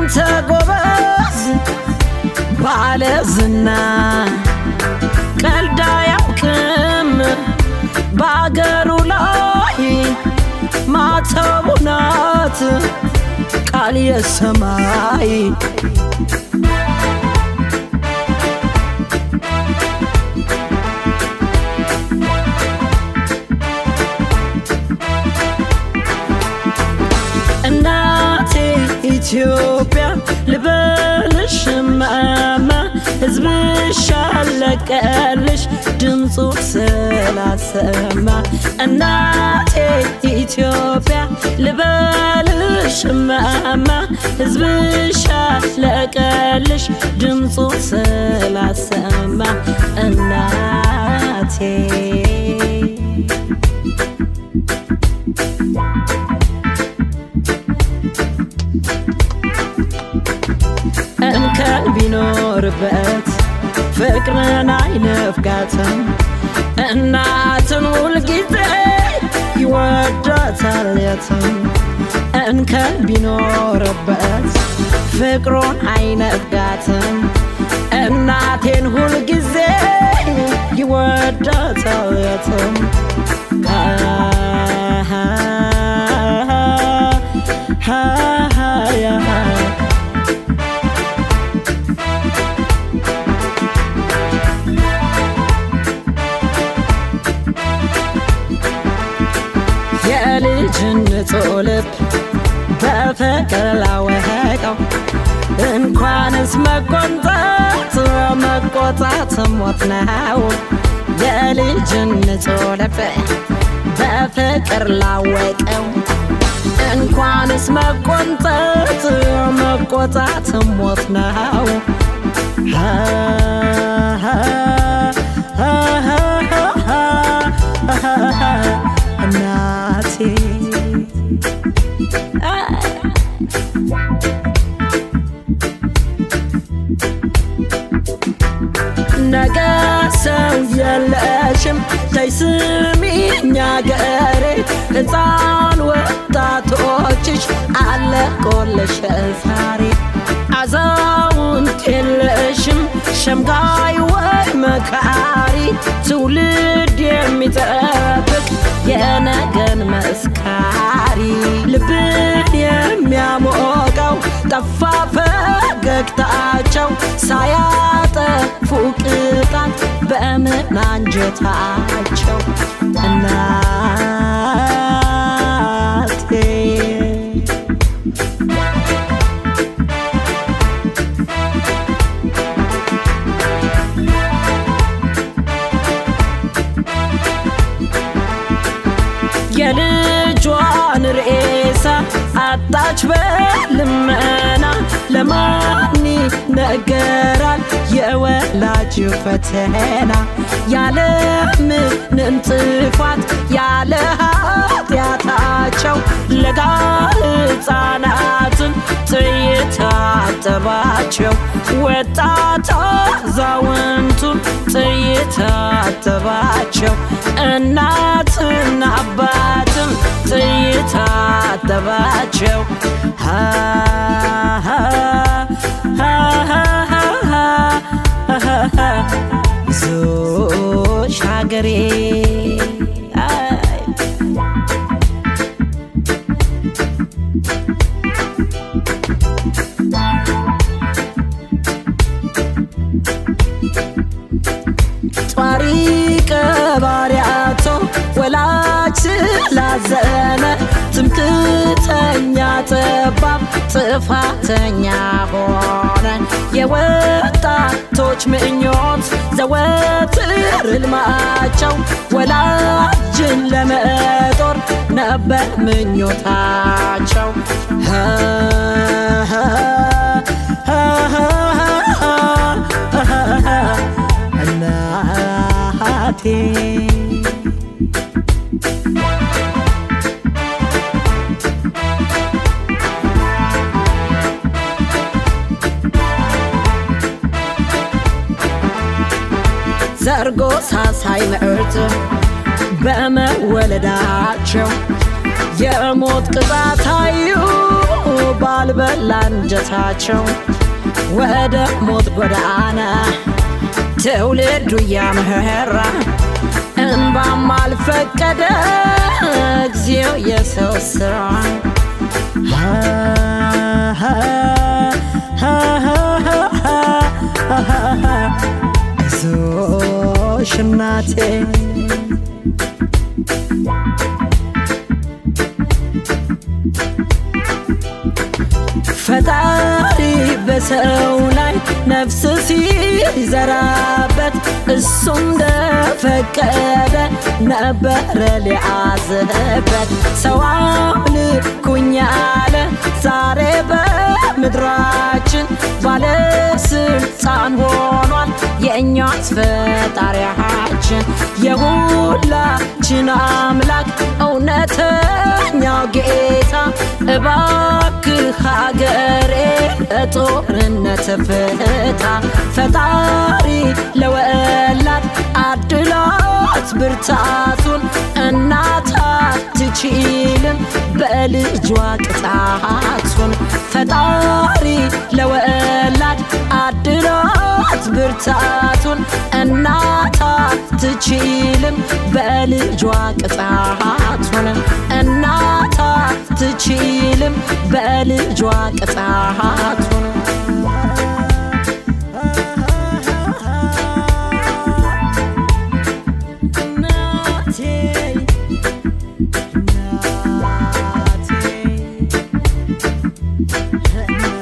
አንተ ጎበዝ ባለ ዝና ቀልድ አያውቅም በአገሩ ላይ ማተቡ ናት ቃል የሰማይ እናቴ ኢትዮጵያ ልበልሽ ማማ ሕዝብሽ አለቀልሽ ድምፁ ስላሰማ እናቴ ኢትዮጵያ ልበልሽ ማማ ሕዝብሽ አለቀልሽ ድምፁ ስላሰማ እናቴ እንከን ቢኖርበት ፍቅርን አይነፍጋትም እናትን ሁልጊዜ ይወዳታል የትም እንከን ቢኖርበት ፍቅሩን አይነፍጋትም እናቴን ሁልጊዜ ይወዳታል የትም የልጅነት ልብ በፍቅር ላወቀው እንኳንስ መቆንጠጥ መቆጣት ሞት ነው። የልጅነት ልብ በፍቅር ላወቀው እንኳንስ መቆንጠጥ መቆጣት ሞት ነው። እናቴ ነገ ሰው የለሽም ተይ ስሚኝ አገሬ ሕፃን ወጣቶችሽ አለቆለሽ ዛሬ አዛውንት የለሽም ሸምጋይ ወይ መካሪ ትውልድ የሚጠብቅ የነገን መስካሪ ልብን የሚያሞቀው ጠፋ ፈገግታቸው ሳያጠፉ ቅጣት በምን አንጀታቸው እናቴ የልጇን ሬሳ አጣች በልመና ለማን ነገራል የወላጅ ፈተና ያለ ምንም ጥፋት ያለ ኃጢአታቸው ለጋ ሕፃናትን ጥይት አጠባቸው ወጣት አዛውንቱን ጥይት አጠባቸው እናትና አባትም ጥይት አጠባቸው ሃ ሃ ሃ ሃ ሃ ሃ ዞሽ ሀገሬ አይ ጧሪ ቀባሪያቶ ወላጅ ስላዘነ ትምክተኛ ጠባብ ጥፋተኛ ሆነ የወጣቶች ምኞት ዘወትር ሕልማቸው ወላጅን ለመጦር ነበር ምኞታቸው ሀ ሀ ሀ ሀ ሀ ሀ እናቴ ዘርጎ ሳሳይ ምዕርት በመወለዳቸው የሞት ቅጣት አዩ ባልበላ አንጀታቸው ወደ ሞት ጎዳና ትውልዱ እያመራ እንባም አልፈቀደ እግዚኦ የሰው ስራ አይዞሽ እናቴ ፈጣሪ በሰው ላይ ነፍስ ሲዘራበት እሱ እንደፈቀደ ነበረ ሊያዝበት ሰው አምልኩኝ አለ ዛሬ በምድራችን ባለስልጣን ሆኗል የእኛስ ፈጣሪያችን የሁላችን አምላክ እውነተኛው ጌታ እባክህ ሀገሬ ለጦርነት ፍታ ፈጣሪ ለወላድ አድላት ብርታቱን እናት አትችልም በልጇ ቅጣቱን ፈጣሪ ለወላድ አድላት ብርታቱን እናት አትችልም በልጇ ቅጣቱን እናት አትችልም በልጇ ቅጣቱን እናቴ እናቴ